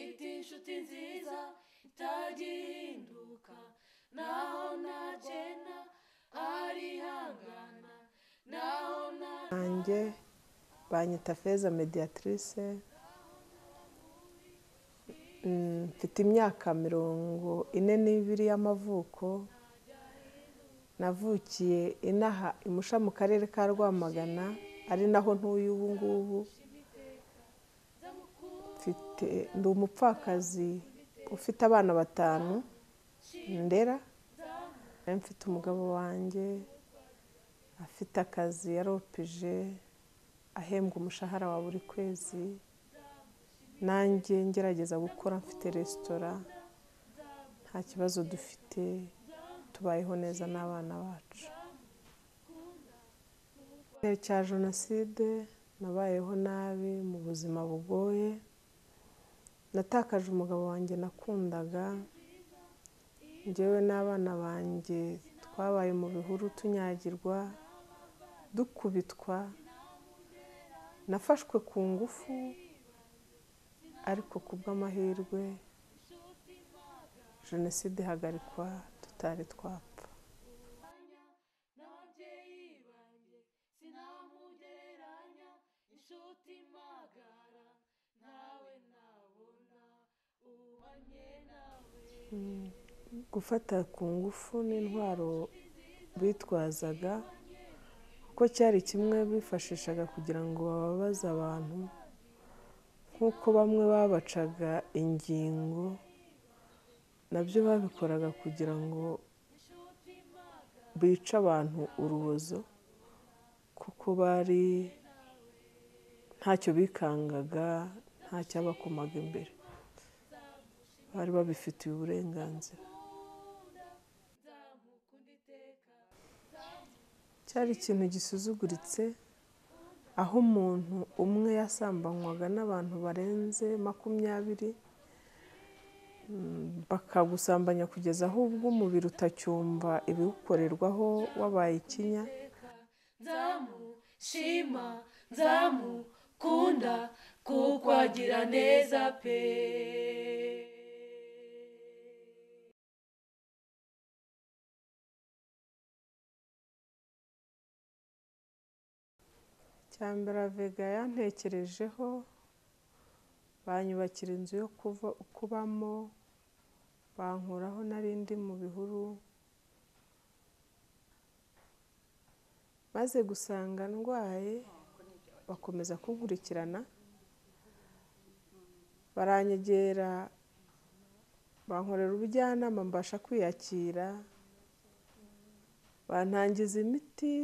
inshuti nziza itagihinduka naho nagenda arihangana naho nagenda banjye banyita feza mediatrice Mm, mfite imyaka mirongo ine n'ibiri y'amavuko navukiye inaha imusha mu karere ka rwamagana ari naho ntuye ubu ngubu mfite ndi umupfakazi ufite abana batanu ndera Nari mfite umugabo wanjye afite akazi yaropije ahembwa umushahara wa buri kwezi nanjye ngerageza gukora mfite resitora nta kibazo dufite tubayeho neza n'abana bacu Mu gihe cya jenoside nabayeho nabi mu buzima bugoye natakaje umugabo wanjye nakundaga njyewe n'abana banjye twabaye mu bihuru tunyagirwa dukubitwa nafashwe ku ngufu ariko ku bw'amahirwe jenoside ihagarikwa tutari twapfa n'ababyeyi banjye sinamugereranya inshuti magara ntawe nabona ubanye nawe gufata ku ngufu n'intwaro bitwazaga kuko cyari kimwe bifashishaga kugira ngo bababaze abantu nk'uko bamwe babacaga ingingo nabyo babikoraga kugira ngo bice abantu urubozo kuko bari ntacyo bikangaga ntacyabakomaga imbere bari babifitiye uburenganzira nzamukunda iteka cyari ikintu gisuzuguritse aho umuntu umwe yasambanywaga n'abantu barenze makumyabiri mm, bakagusambanya kugeza aho ubwo umubiri utacyumva ibiwukorerwaho wabaye ikinya nzamushima nzamukunda kuko agira neza pe cyambere vega yantekerejeho banyubakira inzu yo kuva- kubamo bankuraho nari ndi mu bihuru maze gusanga ndwaye bakomeza kunkurikirana baranyegera bankorera ubujyanama mbasha kwiyakira bantangiza imiti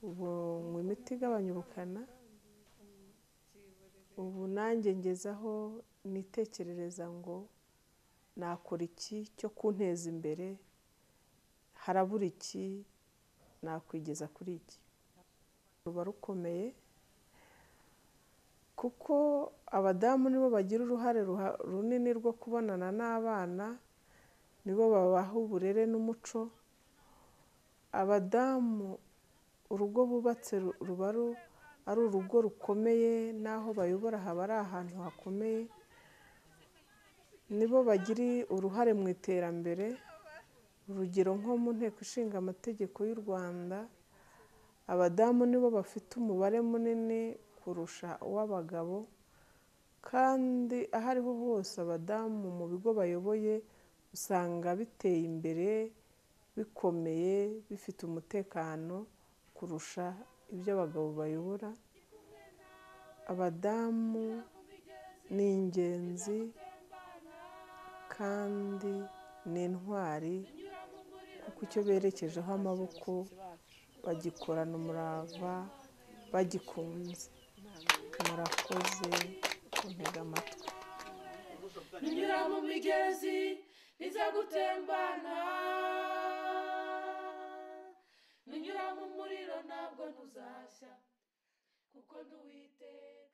ubu nywa imiti igabanya ubukana ubu nanjye ngezaho nitekerereza ngo nakora iki cyo kunteza imbere harabura iki nakwigeza kuri iki ruba rukomeye kuko abadamu nibo bagira uruhare ruha- runini rwo kubonana n'abana nibo babaha uburere n'umuco abadamu urugo bubatse ru- ruba ru- ari urugo rukomeye n'aho bayobora haba ari ahantu hakomeye nibo bagira uruhare mu iterambere urugero nko mu nteko ishinga amategeko y'u rwanda abadamu nibo bafite umubare munini kurusha uw'abagabo kandi aho ariho hose abadamu mu bigo bayoboye usanga biteye imbere bikomeye bifite umutekano kurusha ibyo abagabo bayobora abadamu ni ingenzi kandi ni intwari kuko icyo berekejeho amaboko bagikorana umurava bagikunze murakoze kuntega amatwi ninyura mu migezi niza gutembana ninyura mu muriro ntabwo ntuzashya kuko nduwiteka